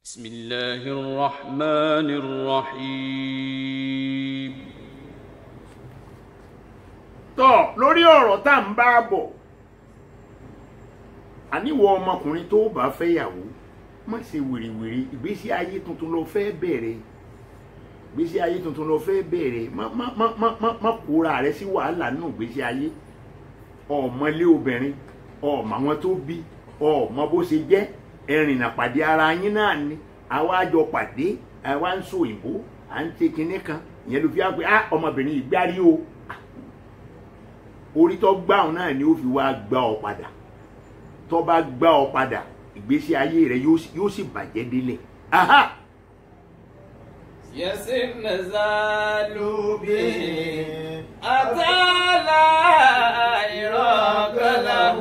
بسم الله الرحمن الرحيم tọ́ lórí ọ̀rọ̀ tá à ń bá bọ̀ àníwọ̀ ọmọkùnrin tó bá fẹ́yàwó má ṣe wìrìwìrì ìgbésí ayé tuntun ló fẹ́ bẹ̀rẹ̀ ìgbésí ayé tuntun ló fẹ́ bẹ̀rẹ̀ má má má má má má kóra rẹ sí wàhálà nínú ìgbésí ayé ọmọlé obìnrin ọmọ àwọn tó bí ọmọ bó ṣe jẹ́ ẹrìnà pàdé ara yín náà ni àwa jọ pàdé àwa ń so òyìnbó à ń ṣe kinní kan ìyẹn ló fi wá pé ah ọmọbìnrin yìí gbárí o orí tó gbà ọ náà ni ó fi wá gbà ọ padà tó bá gbà ọ padà ìgbésí ayé rẹ yóò sì- yóò sì bàjẹ́ délẹ̀ aha يسر نزال به أتى لا إراك له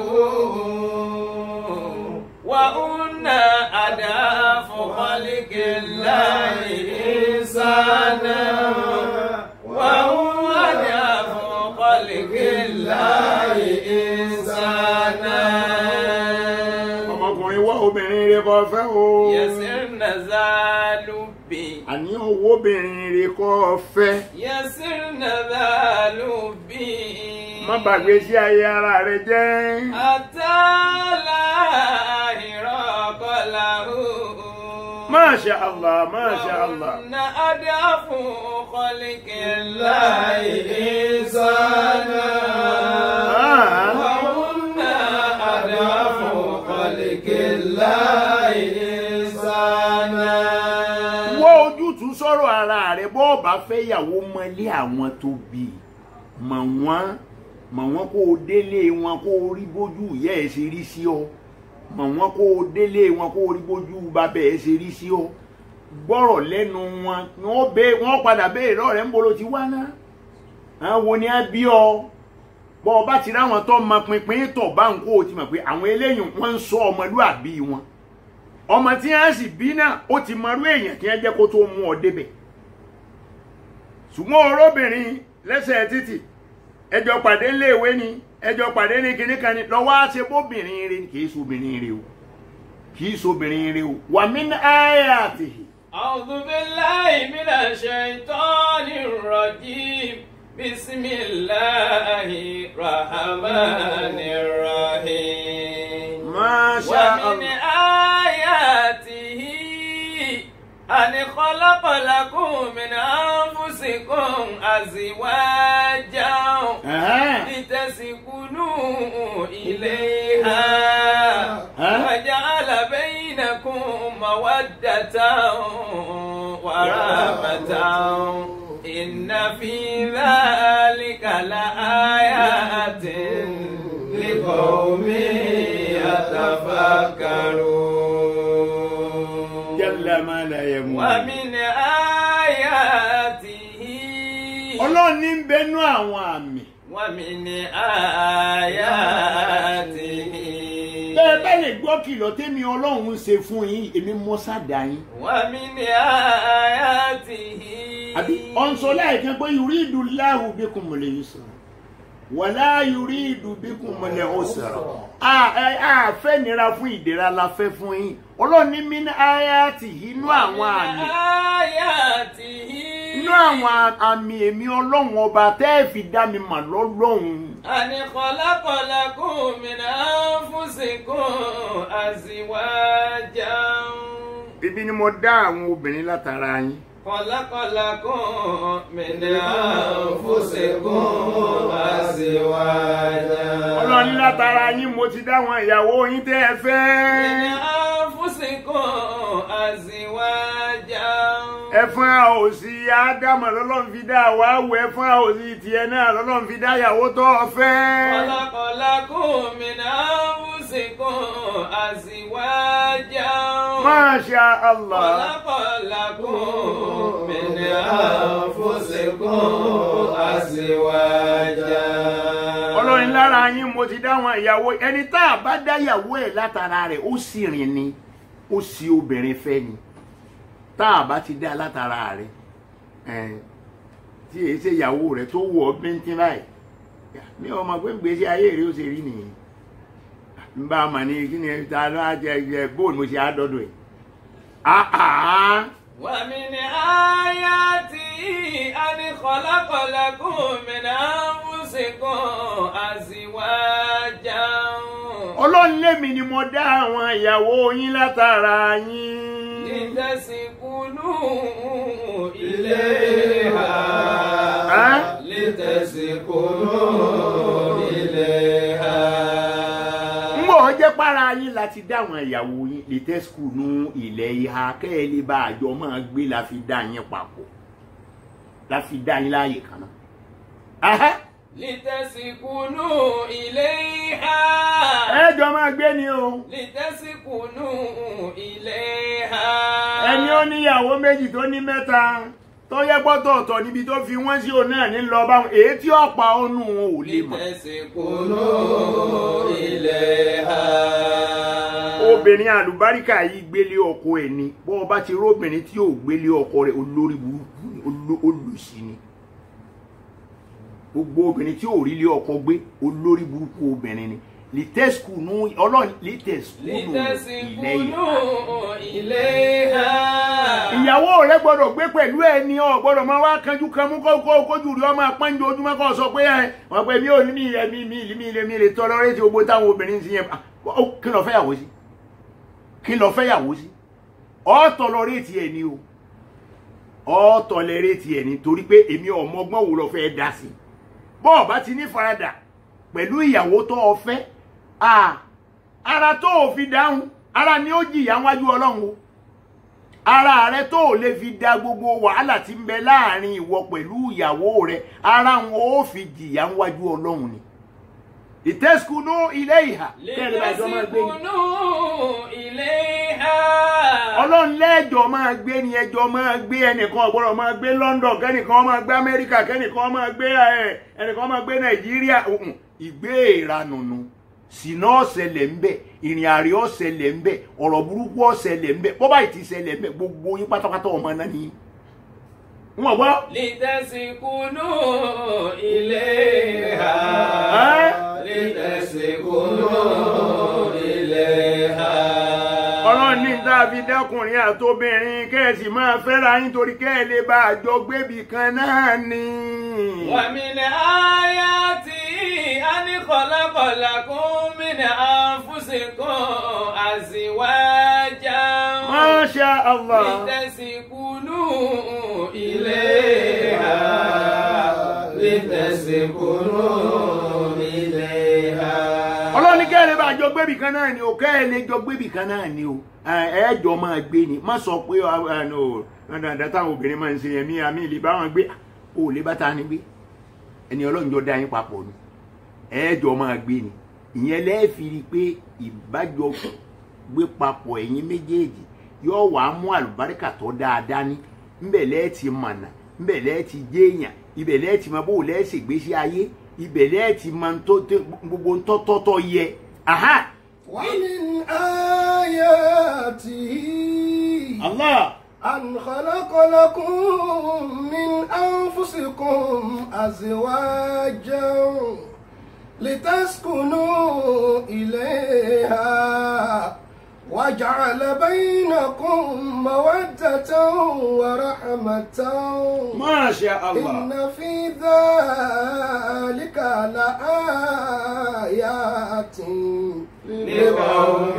وأن أداف خلق الله إنسانا وهو أداف خلق الله إنسانا ọmọkùnrin wá obìnrin rẹ kó fẹ́ o يسر نزال به àní owó obìnrin rẹ kó fẹ́ يسرن ذا لبي má bàgbé sí ayé ara rẹ jẹ́ أتى لا إراق له Masha Allah Masha Allah وأن أدعف خلق الله إنسانا Ah. وأن أدعف خلق الله إنسانا wọ́ ojútùú sọ̀rọ̀ ara rẹ̀ bọ́ ọba fẹ́yàwó mọ́lé àwọn tó bí i. mọ̀ wọ́n mọ̀ wọ́n kó o délé wọn kó o rí bójú ìyá ẹ̀ ṣe rí sí ọ mọ̀ wọ́n kó o délé wọn kó o rí bójú bàbá ẹ̀ ṣe rí sí ọ gbọ́rọ̀ lẹ́nu wọn wọ́n bẹ- wọ́n padà béèrè lọ́rẹ̀ ń bolo ti wá náà àwọn wo ni á bí ọ bọ́ ọba ti ráwọn tó mọ pinpin tọ̀ bá ń kó o ti mọ̀ pé àwọn eléyìí wọ́n ń sọ ọmọlúàbí wọn ọmọ tí wọn sì bí náà ó ti mọrú èèyàn tí wọn jẹ́ kó tó mú ọ débẹ̀ ṣùgbọ́n oróbìnrin lẹ́sẹ̀ títì ẹjọ́ pàdé léèwé ni ẹjọ́ pàdé ní kinní kan ni lọ́wọ́ á ṣe bóbìnrin rẹ kì í sobìnrin rẹ o kì í sobìnrin rẹ o wà mí ní ayé àtìhì. أعوذ بالله من الشيطان الرجيم بسم الله الرحمن الرحيم Masha ومن Allah. آياته أن خلق لكم من أنفسكم أزواجا Ẹ̀hẹ́n. لتسكنوا إليها ها؟ وجعل بينكم مودة ورحمة إن في ذلك لآيات لقوم يتفكرون Jalla ma la yamun. ومن آياته ọlọ́run ní ń bẹnu àwọn àmì ومن آياته bẹ́ẹ̀ bá lè gbọ́ kìlọ̀ tẹ́mi ọlọ́run ń ṣe fún yín èmi mọ́ sádà yín. ومن آياته àbí ọ̀nsọ láìkan pé yuridu Allahu bikumul yusra wala yuridu bikumul usra a ẹ a fẹ́ nira fún ìdẹ̀ra la fẹ́ fún yín ọlọ́run ní min ayatihi inú àwọn àmì آياته inú àwọn àmì èmi ọlọ́run ọba tẹ́ ẹ fi dá mi mà lọ́lọ́run أن خلق لكم من أنفسكم أزواجا ibi ni mo dá àwọn obìnrin látara yín خلق لكم من أنفسكم أزواجا ọlọ́run ní látara yín mo ti dá àwọn ìyàwó yín tẹ́ ẹ من fẹ́ أنفسكم أزواجا ẹfun àòsì ádámà lọ́lọ́run fi dá àwa wọ ẹfun àòsì tiẹ̀ náà lọ́lọ́run fi dá ìyàwó tó o fẹ́. خلق لكم من أنفسكم أزواجا Masha Allah. خلق لكم من أنفسكم أزواجا ọlọ́run lára yín mo ti dá àwọn ìyàwó ẹni tá a bá dá ìyàwó ẹ̀ látara rẹ̀ ó sì rìn ni ó sì obìnrin fẹ́ ni tá a bá ti dá látara rẹ̀ ẹ̀ tí èyí ṣe ìyàwó rẹ̀ tó wọ̀ ọ́ bíntín báyìí ní ọmọ pé gbèsè ayé rẹ̀ ó ṣe rí nìyí n bá a mà ní kí ni ta ló á jẹ jẹ bóòlù mo ṣe á dọ́dọ̀ ẹ̀ àhà ومن آياته أن خلق لكم من أنفسكم أزواجا ọlọ́run lèmi ni mo dá àwọn ìyàwó yín látara yín لتسكنوا Ẹ́? إليها لتسكنوا إليها ń bọ̀ jẹ́ para yín láti dá àwọn ìyàwó yín lè skul nu ilẹ̀ ìhà kẹ́ ẹ lè bá àjọ máa gbé la fi dá yín papọ̀ la fi dá yín láàyè kan náà. Ahẹ́, لتسكنوا إليها ẹ jọ máa gbé ni o لتسكنوا إليها ẹni ó níyàwó méjì tó ní mẹ́ta tó yẹ gbọ́tọ̀ ọ̀tọ̀ níbi tó fi wọ́n sí òun náà ní lọ báwọn èyí tí ọ̀pá ọ̀nù wọn ò lè mọ̀. لتسكنوا إليها obìnrin àlùbáríkà yìí gbélé ọkọ ẹ̀ ni bọ́ ọba ti róbìnrin tí yóò gbélé ọkọ rẹ̀ olórí burúkú ni oló- olùsí ni gbogbo obìnrin tí yóò rí lé ọkọ gbé olórí burúkú obìnrin ni lítẹ́sùkù nù ọlọ́run lítẹ́sùkù nù ilẹ̀ ìhà لتسكنوا إليها ìyàwó rẹ gbọ́dọ̀ gbé pẹ̀lú ẹ ní ọ gbọ́dọ̀ máa wá kanjú kan mú kókó kójú rí ọmọ apánjọ ojúmọ́ kó sọ pé ẹ wọn pé mi ò ní mi ẹ mi mi mi mi mi lè tọrọ rẹ ti gbogbo táwọn obìnrin ti yẹn ó, kí lọ fẹ́ yàwó sí kí lọ fẹ́ yàwó sí ọ̀tọ̀ lọ rétí ẹ ní o ọ̀tọ̀ lẹ rétí ẹ ní torí pé èmi ọmọ ọgbọ́n wo lọ fẹ́ dá sí bọ́ọ̀ bá ti ní faradà pẹ̀lú ìyàwó tó o fẹ́ à ara tó o fi dáhùn ara ni ó jìyà wájú ọlọ́run o ara rẹ tó o lè fi da gbogbo wàhálà tí ń bẹ láàrin ìwọ pẹ̀lú ìyàwó rẹ ara wọn ó fi jìyà wájú ọlọ́run ni ìtẹ́sùkúnú ilé ìhà kẹ́lẹ́ bá jọ máa gbé ni لتسكنوا إليها ọlọ́run lẹ́jọ́ máa gbé ni ẹjọ́ máa gbé ẹnìkan ọ̀gbọ́dọ̀ máa gbé London kẹ́nìkan máa gbé Amẹ́ríkà kẹ́nìkan máa gbé ẹ, ẹnìkan máa gbé Nàìjíríà Mm-mm. ìgbé ìranùnù sínú ọ̀sẹ̀lẹ̀ ń bẹ̀ ìrìn àrè ọ̀sẹ̀lẹ̀ ń bẹ̀ ọ̀rọ̀ burúkú ọ̀sẹ̀lẹ̀ ń bẹ̀ bọ́bá ìtì ṣẹlẹ̀ ń bẹ̀ gbogbo yín pátápátá ọmọ náà ni wọn gbọ́ لتسكنوا إليها لتسكنوا إليها ọlọ́run ní tá a fi dẹ́kùnrin àtobìnrin kẹ́ẹ̀sì máa fẹ́ra yín torí kẹ́ẹ̀ lè bá àjọ gbébì kan náà ni. ومن آياته أن خلق لكم من أنفسكم أزواجا Masha Allah. لتسكنوا إليها لتسكنوا إليها ọlọ́run ní kẹ́ẹ̀ lè bá àjọ gbébì kan náà ni o kẹ́ẹ̀ lè jọ gbébì kan náà ni o ẹ̀ẹ́jọ máa gbé ni má sọ pé dandan táwọn obìnrin máa ń ṣe yẹn mí àmì ìlú bá wọn gbé o ò lè bá ta ni gbé ẹni ọlọ́run jọ dá yín papọ̀ ni ẹ̀ẹ́jọ máa gbé ni ìyẹn lẹ́ẹ̀fi rí i pé ìbájọ gbé papọ̀ ẹ̀yin méjèèjì yóò wá mú àlùbáríkà tó dáadáa ní ńbẹ̀ lẹ́ẹ̀tì mọ̀nà ńbẹ̀ lẹ́ẹ̀tì jéèyàn ibẹ̀ lẹ́ẹ̀tì mọ bó lẹ́ẹ̀sì gbésí ayé ibẹ̀ lẹ́ẹ̀tì mọ tó tó- gbogbo ntọ́tọ́tọ́ yẹ aha ومن آياته Allah أن خلق لكم من أنفسكم أزواجا لتسكنوا إليها وجعل بينكم مودة ورحمة Masha Allah إن في ذلك لآيات لقوم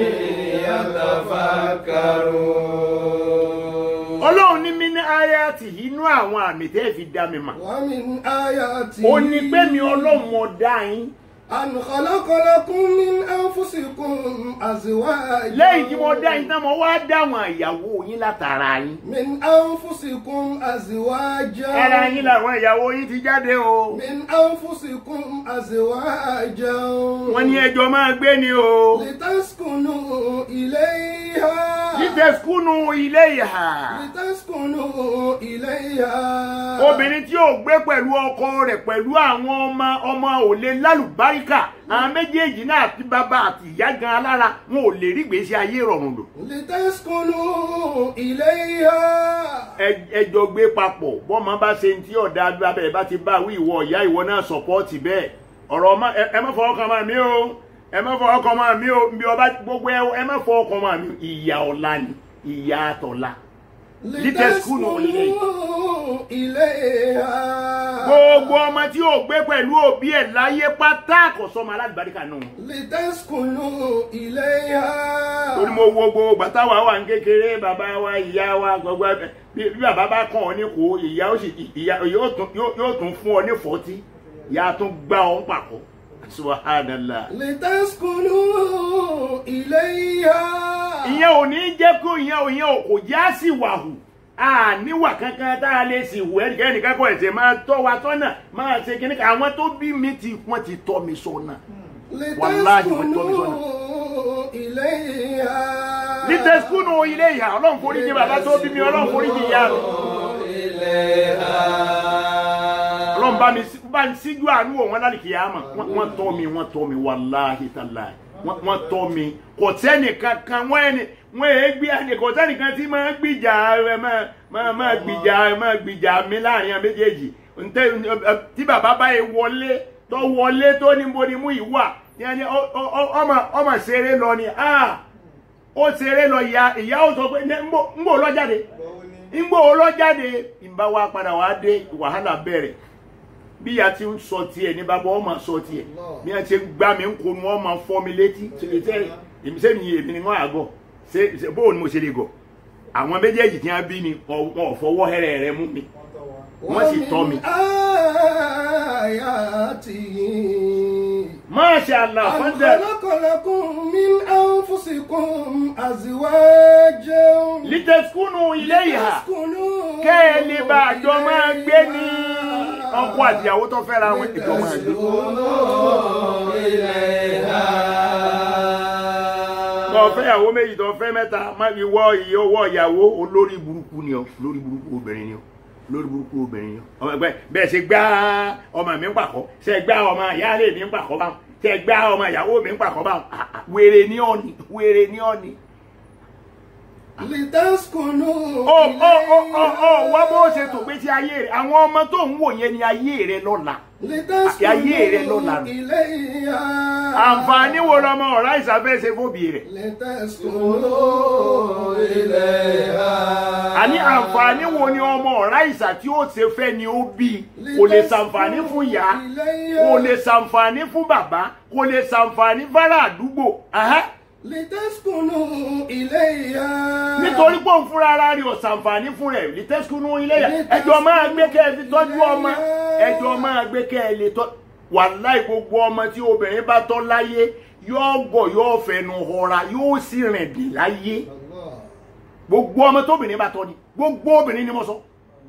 يتفكرون ọlọ́run ní mí ní ayáàtì inú àwọn àmì tẹ́ fi dá mi mà ومن آياته ó ní pé mi ọlọ́run mo dá yín أن خلق لكم من أنفسكم أزواجا lẹ́yìn tí mo dá yín tán mo wá dá àwọn ìyàwó yín látara yín من أنفسكم أزواجا ara yín làwọn ìyàwó yín ti jáde o من أنفسكم أزواجا wọ́n ní ẹjọ́ máa gbé ni o لتسكنوا إليها jíjẹ skúnù ilé ìhà لتسكنوا إليها obìnrin tí ò gbé pẹ̀lú ọkọ rẹ̀ pẹ̀lú àwọn ọmọ ọmọ ò lè lálùbáríkà àwọn méjèèjì náà àti bàbá àti ìyá gan alára wọn ò lè rí gbèsè ayé rọrùn lò لتسكنوا إليها Ẹ- ẹjọ́ gbé papọ̀ bọ́mọ bá ṣe ní tí ọ̀dà abẹ́rẹ́ bá ti bá wí ìwọ ìyá ìwọ náà sọ̀pọ́ọ̀tì bẹ́ẹ̀ ọ̀rọ̀ ọmọ ẹ ẹ má fọwọ́ kan máa mí o ẹ má fọwọ́ kan máa mí o bí ọba gbogbo ẹ ẹ má fọwọ́ kan máa mí ìyá ọ̀la ni ìyá àtọ̀la لتسكنوا لتسكنوا إليها gbogbo ọmọ tí ò gbé pẹ̀lú òbí ẹ̀ láyé pátá kò sọmọ alálùbáríkà nù. لتسكنوا إليها torí mo wo gbogbo bàtà wa wà ní kékeré bàbá wa ìyá wa gbogbo ẹ- bí bí bàbá bá kàn ọ́ ní kó ìyá ó sì ìyá yóò tún yóò yóò tún fún ọ ní fọ́tí ìyá tún gbá ọ ń pàkọ́ subhanallah. لتسكنوا إليها ìyẹn ò ní jẹ́ kó ìyẹn ò ìyẹn ò kò já sí wàhù a níwà kankan tá a lè sì wù ẹnìkan ẹnìkan kọ́ ẹ̀sẹ̀ máa tọ́ wa tọ́nà máa ṣe kíní kan àwọn tó bí mi ti wọ́n ti tọ́ mi sọ́nà. Wàláhì, wọ́n tọ́ mi sọ́nà. لتسكنوا إليها ní tẹ́síkúnù ilé ìyá ọlọ́run foríjì bàbá tó bí mi ọlọ́run foríjì ìyá mi. ọlọ́run bá mi sí- bá ń síjú àánú wò wọ́n lálẹ́ kìyàmà Wọ́n- wọ́n tọ́ mi wọ́n tọ́ mi wàláhì tàláhì Wọ́n- wọ́n tọ́ mi kò sẹ́nì kankan wọ́n ẹni wọ́n èé gbé ẹni kò sẹ́nì kan tí máa gbìjà ẹ máa máa máa gbìjà ẹ máa gbìjà mi láàrin àwọn méjèèjì ntẹ ẹ, tí bàbá bá yẹ wọlé tó wọlé tó ní mo ní mú ìwà yẹn ni ọ- ọ- ọ- ọmọ ọmọ ṣeré lọ ni ah ó ṣeré lọ ìyá ìyá ó sọ pé "Ní- ń bò ń bò lọ jáde ń bò lọ jáde ìbá wa padà wá dé wàhálà bẹ̀rẹ̀ bí ìyá ti ń sọ tiẹ̀ ní bàbá ọmọ sọ tiẹ̀ bí wọ́n ti ń gbá mi ń konu ọmọ fọ́ mi létí ṣe èmi sẹ́mi èmi ni wọ́n àgọ́ ṣe ṣe bóun ni mo ṣe lè gọ̀ àwọn méjèèjì tí wọ́n bí mi wọn ò fọwọ́ hẹ́rẹ́ rẹ mú mi wọ́n sì tọ́ mi. ومن آياته Masha Allah أن fọ́ndẹ̀ خلق لكم من أنفسكم أزواجا lítẹ̀sùkúnù ilé ìhà لتسكنوا kẹ́ ẹ lè bá àjọ máa gbé ní ọkọ àtìyàwó tó fẹ́ra wọn ìjọ máa gbé. tó fẹ́ ìyàwó méjì tó fẹ́ mẹ́ta má fi wọ́ iye owó ìyàwó olórí burúkú ni ọ olórí burúkú obìnrin ni ọ olórí burúkú obìnrin ni ọ ọmọ ẹgbẹ́ bẹ́ẹ̀ ṣe gbá ọmọ mi ń pàkọ́ ṣe gbá ọmọ ìyáálé mi ń pàkọ́ báwọn ṣe gbá ọmọ ìyàwó mi ń pàkọ́ báwọn Ah, ah, wèrè ní ọ̀nì wèrè ní ọ̀nì. لتسكنوا ó ó ó ó ó wá bó ṣe إليها tò pé tí ayé rẹ àwọn ọmọ tó ń wò yẹn ni ayé rẹ lọ́la ayé rẹ lọ́la لتسكنوا nù. إليها àǹfààní wo lọmọ ọ̀rá ìsàfẹ́ ṣe fóbi rẹ̀ لتسكنوا إليها àní àǹfààní wo ni ọmọ ọ̀rá ìsà tí ó ṣe fẹ́ ni ó bí kò lè ṣàǹfààní fún ìyá kò lè ṣàǹfààní fún bàbá kò lè ṣàǹfààní fárá àdúgbò ẹhẹ́. لتسكنوا إليها nítorí pé òun fúnra ara rẹ̀ ò ṣàǹfààní fún rẹ̀ lítẹ́sùkúnú ilé yà ẹjọ́ máa gbé kẹ́ ẹ fi tọ́jú ọmọ ẹjọ́ máa gbé kẹ́ ẹ lè tọ́ wàláì gbogbo ọmọ tí obìnrin bá tọ́ láyé yóò gọ̀ yóò fẹnu họra yóò sì rìn dì láyé الله gbogbo ọmọ tóbìnrin bá tọ́ ni gbogbo obìnrin ni mo sọ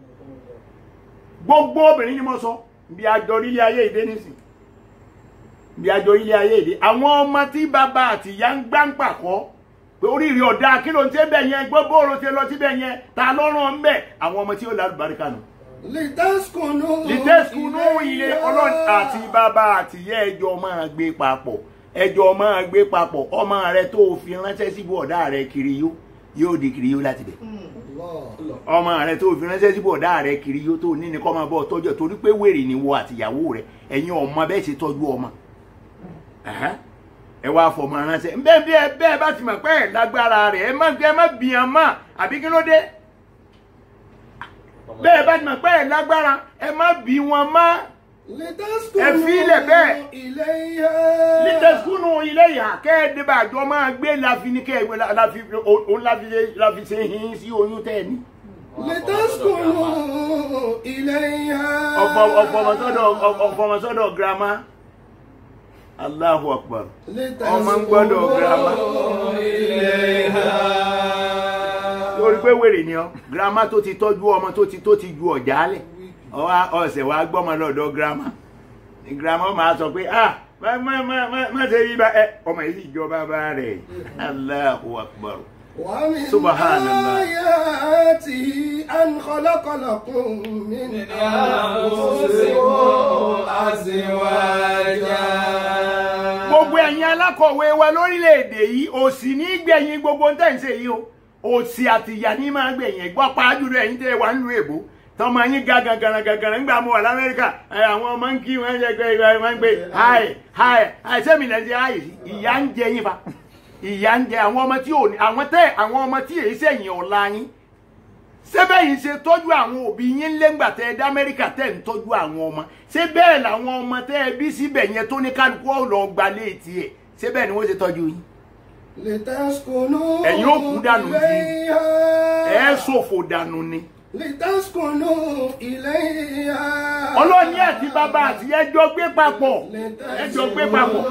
gbogbo obìnrin ni mo sọ bí àjọ ilé ayé ìdé nísìn bí àjọ ilé ayé ìdé àwọn ọmọ tí bàbá àti ìyá ń gbá ń pàkọ́ pé oríire ọ̀dà kí ló ń tẹ́ bẹ̀ yẹn gbọ́ bóòrò ti lọ síbẹ̀ yẹn ta lọ́rùn ń bẹ̀ àwọn ọmọ tí ó lálùbáríkà nù. لتسكنوا lìtẹ́sùkúnú ilé ọlọ́run àti bàbá àti ìyá ẹjọ́ máa gbé papọ̀ ẹjọ́ máa gbé papọ̀ ọmọ rẹ tó o fi ránṣẹ́ síbú ọ̀dà rẹ kiri yó yóò di kiri yó láti bẹ̀ الله ọmọ rẹ tó fi ránṣẹ́ síbò ọ̀dá rẹ kiri yóò tó ní ní kọ́ máa bọ́ tọ́jú ẹ̀ torí pé wèrè ni wọ àtìyàwó rẹ ẹ̀yin ọmọ bẹ́ẹ̀ ṣe tọ́jú ọmọ Ẹ̀hẹ́n. ẹ wá fọmọ ránṣẹ́ bẹ́ẹ̀ bí ẹ bẹ́ẹ̀ bá ti mọ̀ pé ẹ̀ lágbára rẹ̀ ẹ má ẹ má bìyàn mọ́ àbí kí ló dé bẹ́ẹ̀ bá ti mọ̀ pé ẹ̀ lágbára ẹ má bí wọn mọ́ Ẹ fi ilẹ̀ bẹ́ẹ̀. لتسكنوا إليها lítẹ̀sùkúnù ilé ìhà kẹ́ẹ̀dẹ́bà àjọ máa gbé láfi ní kẹ́ẹ̀gbẹ́ láfi òun láfi ṣe- láfi ṣe hin sí oyún tẹ́ ẹ ní. لتسكنوا إليها ọ̀fọ̀mọ̀sọ́dọ̀ girama Allahu Akbar ọmọ ń gbọ́dọ̀ girama lórí pé wèrè ni ọ girama tó ti tọ́jú ọmọ tó ti tó ti ju ọ̀já lẹ̀ ọwá ọ̀sẹ̀ wa gbọ́mọ lọ́dọ̀ girama girama máa sọ pé ah má má má má má ṣe yí bá ẹ ọmọ yìí sì jọ bàbá rẹ̀ Allahu Akbar ومن سبحان الله. آياته أن خلق لكم من أنفسكم أزواجا gbogbo ẹ̀yin alákọ̀wé wa lórílẹ̀‐èdè yìí òsì ní gbẹ̀yìn gbogbo ń tẹ̀sẹ̀ yìí o òsì àtìyà ní máa gbẹ̀yìn ẹ̀gbọ́n pàájùlọ ẹ̀yin tẹ́ ẹ wà nílùú èbó tọmọ yín ga gàgàrà gàgàrà ńgbà mo wà lamẹ́ríkà ẹ, àwọn ọmọ ń kí wọn jẹ pé wọn ń gbé háì háì háì sẹ́mi lẹ́ ń ṣe háì sí ìyá ń jẹ yín fa ìyá ń jẹ àwọn ọmọ tí ò ní àwọn tẹ àwọn ọmọ tí èyí sẹ́yìn ọ̀la yín sẹ́bẹ̀ yìí ṣe tọ́jú àwọn òbí yín lẹ́ngbà tẹ́ ẹ dá amẹ́ríkà tẹ́ ẹ ń tọ́jú àwọn ọmọ ṣé bẹ́ẹ̀ làwọn ọmọ tẹ́ ẹ bí síbẹ̀ yẹn tó ní kálukú ọ̀lọ́ gbalẹ̀ etí ẹ̀ ṣé bẹ́ẹ̀ ni wọ́n ṣe tọ́jú yín لتسكنوا ẹ̀yin ó kú dànù sí إليها ẹ̀ ṣòfò dànù ni لتسكنوا إليها ọlọ́ọ̀ni àti bàbá àti ẹjọ́ gbé papọ̀ ẹjọ́ gbé papọ̀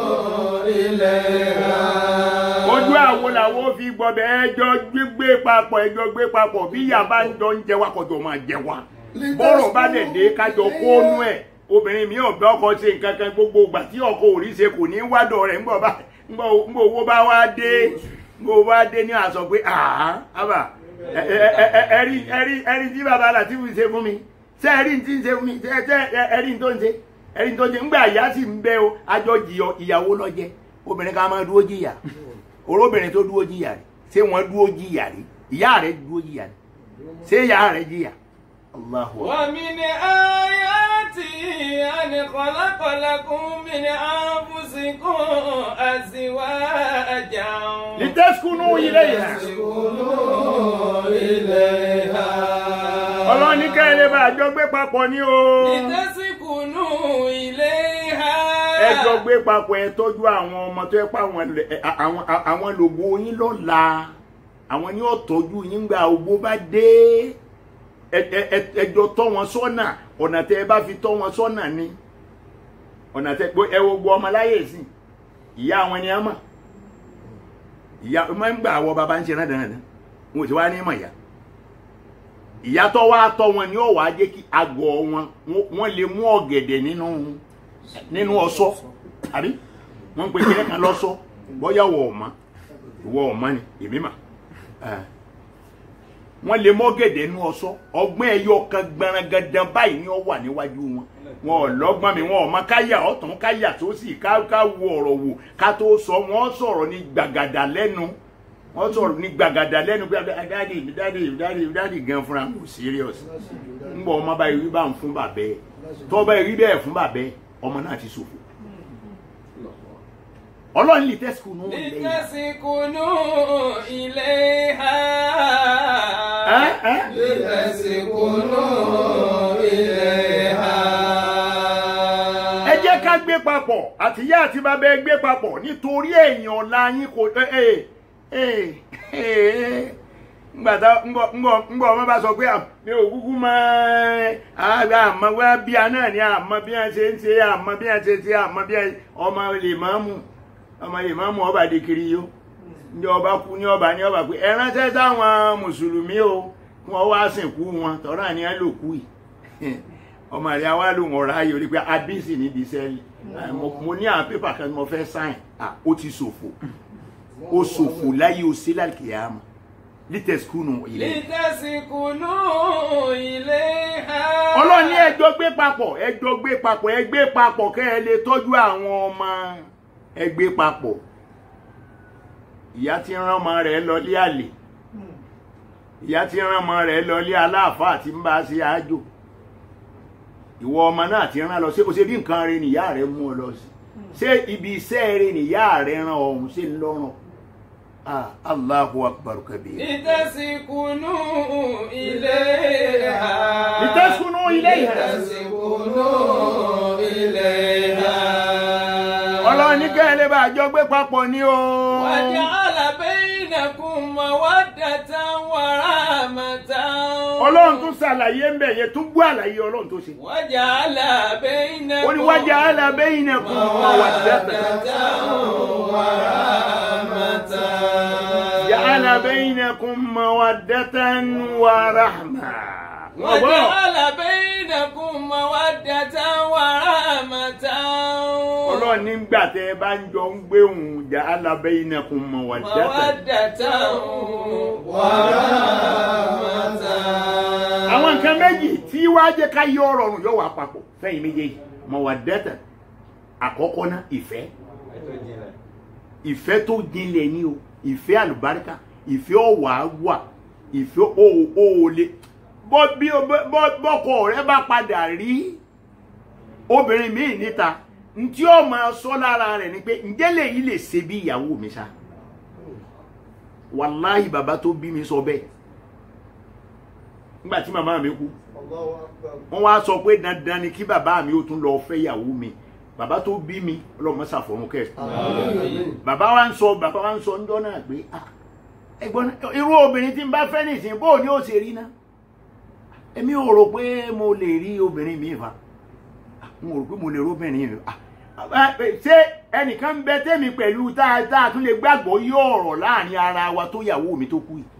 ojú àwo làwọn fi gbọbẹ ẹjọ́ gbígbé papọ̀ ẹjọ́ gbé papọ̀ bí ìyá bá ń jọ ń jẹ wá kọjọ máa jẹ wá bọ́rọ̀ bá dẹ̀ dé kájọ kónú ẹ̀ obìnrin mi ò bẹ́ ọkọ ṣe nǹkan kan gbogbo ìgbà tí ọkọ ò rí ṣe kò ní wádọ̀ rẹ̀ ńgbọ̀ bá ńgbọ̀ ńgbọ̀ owó bá wá dé ńgbọ̀ owó bá dé ní àṣọ pé àá ábà ẹ- ẹ- ẹ- ẹ- ẹrí ẹrí ẹrí tí bàbá Làtífù ṣe fún mi ṣé ẹrí tí ń ṣe fún mi ṣé ṣé ẹ- ẹrí tó ń ṣe ẹrí tó ń ṣe ńgbà ìyá sì ń bẹ o àjọ jìyọ ìyàwó lọ́jẹ́ obìnrin ká máa dúró jìyà olóbìnrin tó dúró jìyà rẹ̀ ṣé wọ́n dúró jìyà rẹ̀ ìyá rẹ̀ dúró jìyà rẹ̀ ṣé ìyá rẹ̀ jìyà Allahu Akbar. ومن آياته أن خلق لكم من أنفسكم أزواجا litaskunu ilayha ọlọ́run ní kẹ́lẹ́ bá àjọ gbé papọ̀ ní o لتسكنوا إليها ẹjọ́ gbé papọ̀ ẹ tọ́jú àwọn ọmọ tó yẹ pé àwọn lẹ- ẹ- àwọn àwọn lògbó yín lọ́la àwọn ní ọ̀tọ́jú yín gba ògbó bá dé ẹ- ẹ- ẹ- ẹjọ́ tọ́ wọn sọ́nà ọ̀nà tẹ ẹ bá fi tọ́ wọn sọ́nà ni ọ̀nà tẹ ẹ wo gbọ́ ọmọ láyé sí ìyá àwọn ni a mọ̀ ìyá ọmọ ń gbà wọ bàbá ń ṣe rádàrádà wọn ò ti wá ní mọ̀ ìyá ìyá tó wá tọ́ wọn ni ó wàá jẹ́ kí àgọ́ wọn wọ́n lè mú ọ̀gẹ̀dẹ̀ nínú nínú ọ̀ṣọ́ àbí wọ́n ń pe kíní kan lọ́ṣọ́ bóyá wọ ọ̀ma ìwọ ọ̀ma ni èmi mà ẹ̀. wọ́n lè mú ọ̀gẹ̀dẹ̀ nínú ọ̀ṣọ́ ọgbọ́n ẹyọ kan gbarangandan báyìí ni ó wà níwájú wọn wọn ò lọ́gbọ́n mi wọn ò mọ káyà ọ̀tún káyà tó sì ká ká wo ọ̀rọ̀ wò ká tó sọ wọ́n sọ̀rọ̀ ní gbàgàdà lẹ́nu wọ́n sọ̀rọ̀ ní gbàgàdà lẹ́nu pé dáàdì dáàdì dáàdì dáàdì gan fúnra kò serious ń bọ̀ ọmọ báyìí rí bá ń fún bàbẹ́ tọ́ báyìí rí bẹ́ẹ̀ fún bàbẹ́ ọmọ náà ti ṣòfò ọlọ́run lè tẹ́sìkò nù lẹ́yìn لتسكنوا إليها ẹ́ ẹ́ لتسكنوا إليها ẹ jẹ́ ká gbé papọ̀ àtìyá àti bàbá ẹ gbé papọ̀ nítorí èèyàn ọ̀la yín kò ẹ ẹ ẹ ẹ ngbàtà ngbọ ngbọ ngbọ ọmọ bá sọ pé à, mi ò kúkú mọ àgbà àmọ́ wá bí a náà ní àmọ́ bí a ṣe ń ṣe àmọ́ bí a ṣe ṣe àmọ́ bí a ọmọ lè máa mú ọmọ lè máa mú ọba di kiri yó ní ọba kú ní ọba ní ọba pé ẹ ránṣẹ́ sáwọn mùsùlùmí o kí wọ́n wá sìnkú wọn tọ́ra ni ẹ lò kú yìí ọmọ rẹ̀ wá lòun ọ̀rọ̀ ayò rí pé abísì níbi sẹ́ẹ̀lì mo ní àwọn pépà kan tí mo fẹ́ sáìn ó ti ṣòfò ó ṣòfò láyé o sí lálùkìyàmù lítẹ̀síkúnù ilẹ̀. لتسكنوا إليها ọlọ́run ní ẹjọ́ gbé papọ̀ ẹjọ́ gbé papọ̀ ẹ gbé papọ̀ kẹ́ ẹ lè tọ́jú àwọn ọmọ ẹ gbé papọ̀ ìyá tí ń rán ọmọ rẹ̀ lọlé àlè ìyá tí ń rán ọmọ rẹ̀ lọlé aláàfáà tí ń bá a ṣe àjò ìwọ ọmọ náà ti rán lọ sí o ṣe bí nǹkan rẹ nìyá rẹ mú ọ lọ sí ṣé ibi iṣẹ́ rẹ nìyá rẹ rán ọ̀hún sí lọ́rùn ah Allahu akbar kabir. لتسكنوا إليها لتسكنوا إليها. لتسكنوا إليها ọlọ́run ní kẹ́ ẹ lè bá àjọ gbé papọ̀ ní o. وجعل بينكم مودة ورحمة ọlọ́run tún ṣàlàyé ń bẹ̀ yẹn tún gbọ́ àlàyé ọlọ́run tó ṣe. وجعل بينكم ó ní wájà alábẹ́yìn náà kún ọmọ wà dẹ́tẹ̀. jàlá bẹ́yìn náà kún ọmọ wà dẹ́tẹ̀ wà ráhmà. ọgbọ́n وجعل بينكم مودة ورحمة ọlọ́run nígbà tẹ́ ẹ bá ń jọ ń gbé òun jàlá bẹ́yìn náà kún ọmọ wà dẹ́tẹ̀. مودة ورحمة àwọn nǹkan méjì tí wàá jẹ́ ká yọ ọ̀rọ̀ ọ̀run yóò wà papọ̀ fẹ́yìn méjèèjì mọ̀ wà dẹ́tẹ̀ àkọ́kọ́ náà ìfẹ́ ìfẹ́ tó jinlẹ̀ ni o ìfẹ́ àlùbáríkà ìfẹ́ ọ̀wà wà ìfẹ́ òòlè bọ́ bí bọ́- bọ́kọ rẹ bá padà rí obìnrin míì níta ntí ó máa sọ lára rẹ̀ ni pé ǹjẹ́ lèyí lè ṣe bí ìyàwó mi ṣá wàláhì bàbá tó bí mi sọ bẹ́ẹ̀ nígbà tí màmá mi kú Allahu Akbar. wọ́n wá sọ pé dandan ni kí bàbá mi ó tún lọ fẹ́ ìyàwó mi bàbá tó bí mi ọlọ́mọ ṣàfọ̀run kẹ́ Àmín. bàbá wa ń sọ bàbá wa ń sọ ńjọ́ náà pé ah ẹ̀gbọ́n náà, irú obìnrin tí n bá fẹ́ nìsín bó ni ó ṣe rí ná èmi ò rò pé mo lè rí obìnrin mi fa Ah, mo rò pé mo lè rí obìnrin mi ah ah, ṣé ẹnìkan bẹ tẹ́mi pẹ̀lú tá a tá a tún lè gbàgbọ́ yí ọ̀rọ̀ láàrin ara wa tó yàwó mi tó kú yìí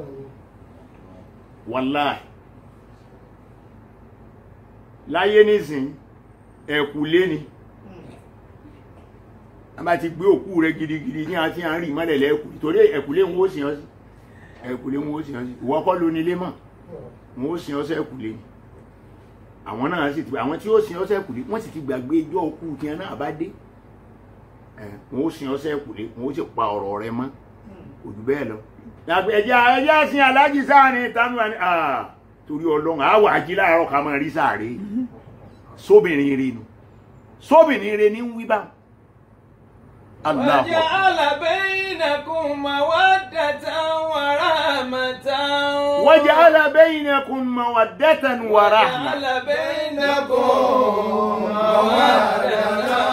wàláì láyé nísìn ẹ̀kúlé ni a bá ti gbé òkú rẹ gidigidi ní àti à ń rí mọ́lẹ̀ lẹ́kùn torí ẹ̀kúlé wọn ó sìn ọ́ sí ẹ̀kúlé wọn ó sìn ọ́ sí ìwọ kọ́ ló nílé mọ̀ wọn ó sìn ọ́ sẹ́kùlé ni àwọn náà sì ti àwọn tí ó sìn ọ́ sẹ́kùlé wọ́n sì ti gbàgbé ijó òkú tiẹ̀ náà bá dé ẹ̀ wọn ó sìn ọ́ sẹ́kùlé wọn ó sì pa ọ̀rọ̀ rẹ mọ́ òjú bẹ́ẹ̀ lọ ẹjẹ́ ẹjẹ́ sin aláàjì sáàrin tánú wa ni ah torí ọlọ́run àwọ̀ ají láàárọ̀ ká máa rí sáàrí sóbìnrin rẹ nù sóbìnrin rẹ ní ń wí bá Allahu Akbar. وجعل بينكم مودة ورحمة وجعل بينكم مودة ورحمة وجعل بينكم مودة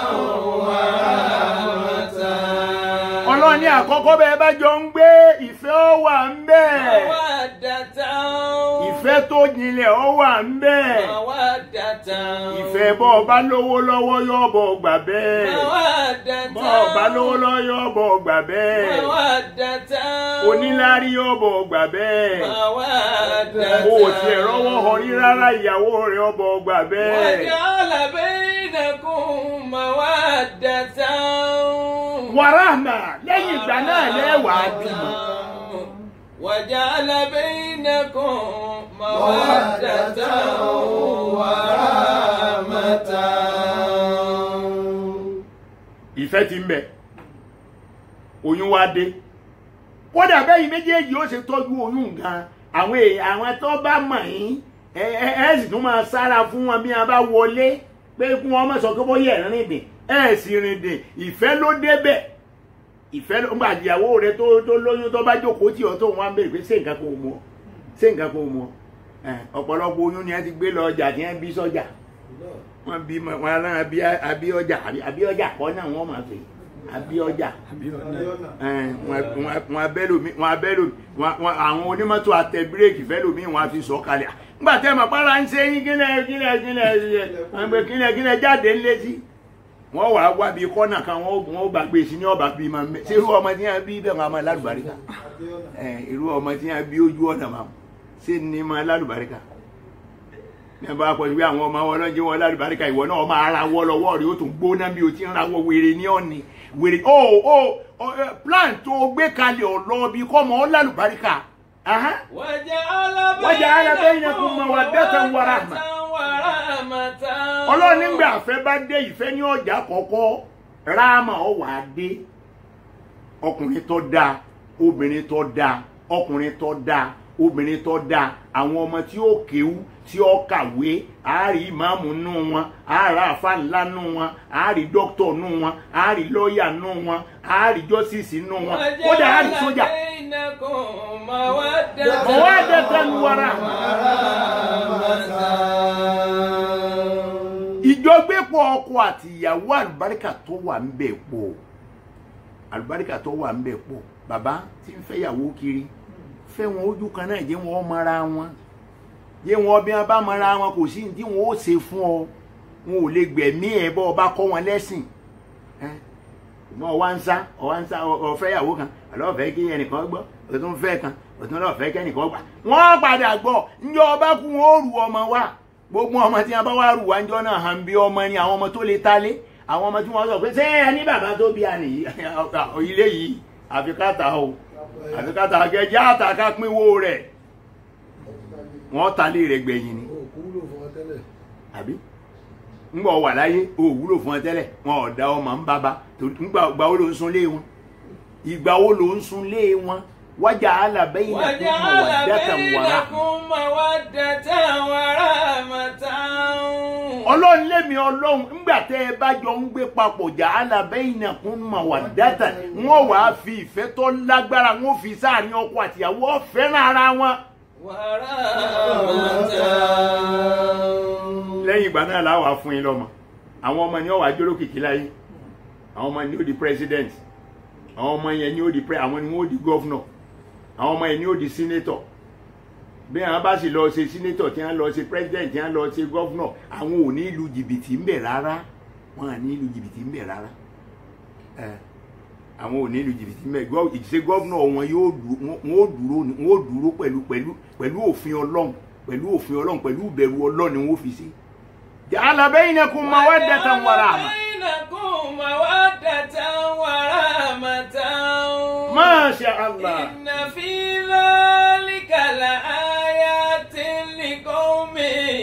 ورحمة ọlọ́run ní àkọ́kọ́ bẹ́ẹ̀ bá jọ ń gbé ìfẹ́ ó wà ń bẹ́ẹ̀ مودة ìfẹ́ tó jinlẹ̀ ó wà ń bẹ́ẹ̀ مودة ìfẹ́ bọ́ ọba lówó lọ́wọ́ yóò bọ̀ gbà bẹ́ẹ̀ مودة bọ́ ọba lówó lọ́wọ́ yóò bọ̀ gbà bẹ́ẹ̀ مودة onílárí yóò bọ̀ gbà bẹ́ẹ̀ مودة o ò tiẹ̀ rọ́wọ́ họ rí rárá ìyàwó rẹ̀ ó bọ̀ gbà bẹ́ẹ̀ وجعل بينكم مودة wàràhàmà lẹ́yìn ìgbà náà lẹ́wàá bímọ وجعل بينكم مودة ورحمة ìfẹ́ ti ń bẹ oyún wá dé kódà bẹ́yìn méjèèjì ó ṣe tọ́jú oyún gan àwọn èèyàn àwọn tó bá mọ̀ yín ẹ ẹ ẹ sì tún máa sára fún wọn bí wọn bá wọlé pé kí wọn má sọ pé bóyá ẹ̀ rìn dìn ẹ sì rìn dìn ìfẹ́ ló débẹ̀ ìfẹ́ ló ń gbà ìyàwó rẹ tó tó lóyún tó bá jókòó tì ọ́ tó wọn á béèrè pé ṣé nǹkan kan ò mú ọ ṣé nǹkan kan ò mú ọ ẹ ọ̀pọ̀lọpọ̀ oyún ni ẹ ti gbé lọ ọjà tí ẹ bí sọ́jà wọn bí wọn rán abíọjà abíọjà kọ́ náà wọ́n máa pè abíọjà wọn abẹ́lòmí wọn abẹ́lòmí wọn àwọn onímọ́tò àtẹ bírèkì fẹ́lòmí wọn á fi sọ kalẹ̀ nígbà tẹ́ mọ̀ pàrọ̀ ń ṣe yín kílẹ̀ kílẹ̀ kílẹ̀ kílẹ̀ kílẹ̀ jáde ńlẹ́sí wọ́n wà á wá bí kọ́nà kan wọ́n bá gbé sí ní ọba bí ma mẹ́ ṣé irú ọmọ tí wọ́n bí bẹ́ẹ̀ máa ma lálùbáríkà irú ọmọ tí wọ́n bí ojú ọ̀nà máa ṣé ní ma lálùbáríkà ní ẹ bá pọ̀ sí pé àwọn ọmọ wọn lọ́jọ́ wọn lálùbáríkà ìwọ náà máa ara wọ́ lọ́wọ́ rí ó tún gbóná bí o ti ń rawọ́ wèrè ní ọ̀nì wèrè o o plan tó gbé kalẹ̀ ọ̀lọ́ bí kọ́ mọ́ lálùbáríkà. وجعل بينكم مودة ورحمة ọlọ́run nígbà àfẹ́ bá dé ìfẹ́ ní ọjà kọ̀ọ̀kọ́ ráàmà ọ wà á dé ọkùnrin tó dáa obìnrin tó dáa ọkùnrin tó dáa obìnrin tó dáa àwọn ọmọ tí ó kéwú tí ó kàwé àárí ìmáàmù nù wọn àárá àfa ńlá nù wọn àárí dókítọ̀ nù wọn àárí lọ́ọ̀yà nù wọn àárí jọ́sìsì nù wọn kódà àárí sójà. mawaddatan wa rahma. ìjọgbépọ̀ ọkọ àti ìyàwó àlùbáríkà tó wà ń bẹ̀ pọ̀ àlùbáríkà tó wà ń bẹ̀ pọ̀ bàbá tí ń fẹ́yàwó kiri fẹ́ wọn ojú kan náà jẹ́ wọn mọ́ra wọn jẹ́ wọn bí wọn bá mọ́ra wọn kò sí tí wọn ó ṣe fún ọ wọn ò lè gbẹ̀mí ẹ̀ bọ́ ọba kọ́ wọn lẹ́sìn wọn wá ń sá ọwá ń sá ọ̀fẹ́yàwó kan àlọ́ọ̀fẹ́ kí ẹnìkan gbọ́ òtún fẹ́ kan òtún lọ́ọ̀fẹ́ kẹ́nìkan gbà wọ́n padà gbọ́ ńjọ́ ọba kú wọn ó rù ọmọ wa gbogbo ọmọ tí wọn bá wá rù wá ńjọ́ náà hàn bí ọmọ ni àwọn ọmọ tó lè talé àwọn ọmọ tí wọn sọ pé ṣé ẹ ní bàbá tó bí àná yìí ilé yìí àfi káta o àfi káta gẹ́gẹ́ àtàkà pínwó rẹ̀ wọ́n talé rẹ̀ gbẹ̀yìn ni àbí ńgbà wà láyé o wúlò fún ọ tẹ́lẹ̀ wọn ò dá ọmọ ń bàbá ìgbà wo ló ń sun lé wọn ìgbà wo ló ń sun lé wọn wájà alábẹ́yìn وجعل بينكم مودة ورحمة ọlọ́run lémi ọlọ́run ńgbà tẹ́ ẹ bá jọ ń gbé papọ̀ jà á là bẹ́yìn náà kún mà wà dáta wọ́n wàá fi ìfẹ́ tó lágbára wọ́n fi sáàrin ọkọ àtìyàwó ọ̀fẹ́ràn ara wọn. ورحمة lẹ́yìn ìgbà náà láwàá fún yín lọ́mọ àwọn ọmọ ni ó wàá jóló kìkì láyé àwọn ọmọ ni ó di president àwọn ọmọ yẹn ni ó di pre àwọn ni wọ́n ó di governor àwọn ọmọ yẹn ni ó di senator bí àwọn bá sì lọ ṣe senator tí wọ́n lọ ṣe president tí wọ́n lọ ṣe governor àwọn ò ní lu jìbìtì ń bẹ̀ rárá wọn à ní lu jìbìtì ń bẹ̀ rárá ẹ àwọn ò ní lu jìbìtì ń bẹ̀ gọ- ìṣe governor wọn yóò dú- wọn wọn ó dúró ni- wọn ó dúró pẹ̀lú pẹ̀lú pẹ̀lú òfin ọlọ́run pẹ̀lú òfin ọlọ́run pẹ̀lú ìbẹ̀rù ọlọ́run ni wọ́n fi ṣe. ja'ala bainakum mawaddatan wa rahmah. بينكم مودة ورحمة Masha Allah. إن في ذلك لآيات لقوم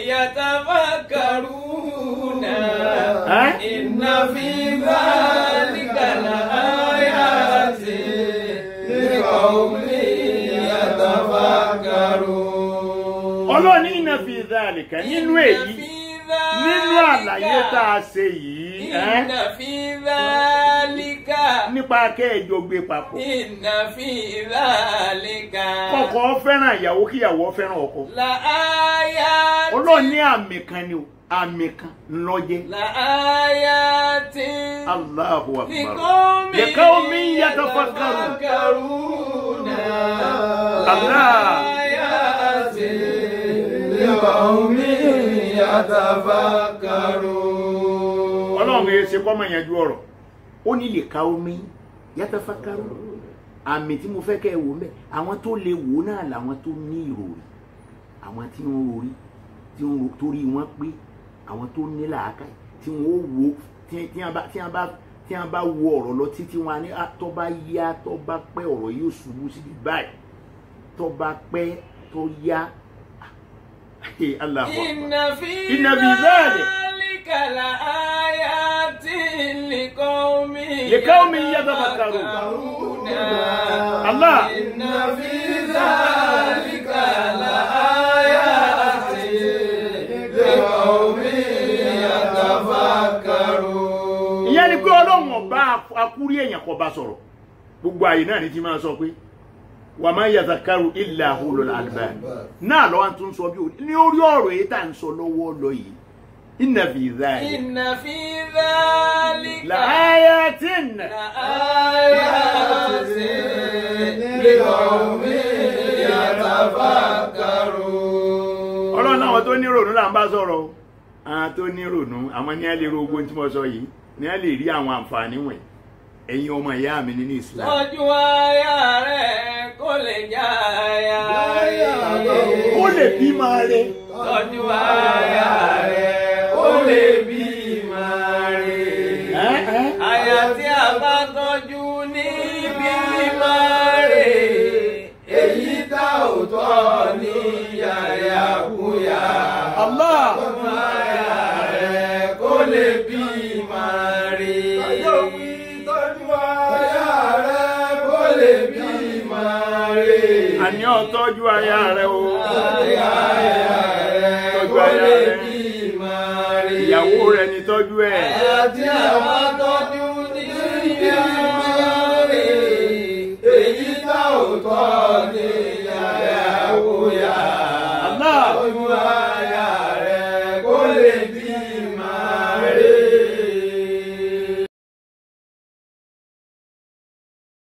يتفكرون ها؟ إن في ذلك لآيات لقوم يتفكرون ọlọ́run ní inna fi dhalika nínú إن èyí في nínú ذلك àlàyé tá a ṣe yìí ẹ́, إن في ذلك nípa kẹ́ẹ̀jọ gbé papọ̀ إن في ذلك kọ́kọ́ fẹ́ràn ìyàwó kíyàwó fẹ́ràn ọkọ لآيات ọlọ́run ní àmì kan ni o àmì kan ńlọ́jẹ́ لآيات Allahu akbar لقوم لقوم يتفكرون. يتفكرون الله. لآيات لقوم يتفكرون ọlọ́run yẹn ṣe kọ́mọ yẹn ju ọ̀rọ̀ ó ní lè ka omi yatafakaru àmì tí mo fẹ́ kẹ́ ẹ wò mẹ́ àwọn tó lè wò náà làwọn tó ní ìròrí àwọn tí ń rorí tí ń ro torí wọn pé àwọn tó ní làákàyè tí wọn ó wo tí tí wọn bá tí wọn bá tí wọn bá wo ọ̀rọ̀ lọ títí wọn á ní "Ah, tó bá yá tó bá pẹ́ ọ̀rọ̀ yóò ṣubú síbi báyìí tó bá pẹ́ tó yá Allahu Akbar. إن في إن في ذلك ذلك لآيات لقوم لقوم يتفكرون. الله. إن في ذلك لآيات لقوم يتفكرون ìyẹn ni pé ọlọ́run ọba akúrí èèyàn kò bá sọ̀rọ̀ gbogbo àyè náà ni ti máa sọ pé wà máa yazakaru illa ulul albab náà lọ́wọ́ tún sọ bí òní ní orí ọ̀rọ̀ èyí tá à ń sọ lọ́wọ́ lọ yìí inna fi dhalika إن في ذلك laayatin لآيات لقوم يتفكرون ọlọ́run náà àwọn tó ní rònú là ń bá sọ̀rọ̀ o. àwọn tó ní rònú àwọn ní á lè ro ogun tí mo sọ yìí ní á lè rí àwọn àǹfààní wọ̀nyí ẹ̀yin ọmọ ìyá mi nínú Islam tọ́jú aya rẹ̀ kó lè já aya rẹ̀. ó lè bí máa rẹ tọ́jú aya rẹ̀ kó lè bí máa rẹ̀. ẹ́ ẹ́ aya tí a bá tọ́jú ní bí máa rẹ̀. èyí tá ò tọ́ ní yàrá kúyà. Allah tọ́jú aya rẹ̀ kó lè bí máa rẹ̀. tọ́jú aya rẹ̀ kó lè bí máa rẹ̀. àní ọ̀tọ́jú aya rẹ o Aya rẹ̀ Tọ́jú kó aya lè rẹ̀. bí máa rẹ̀. ìyàwó rẹ ní tọ́jú ẹ̀ Àti àwọn tọ́jú ní ìyá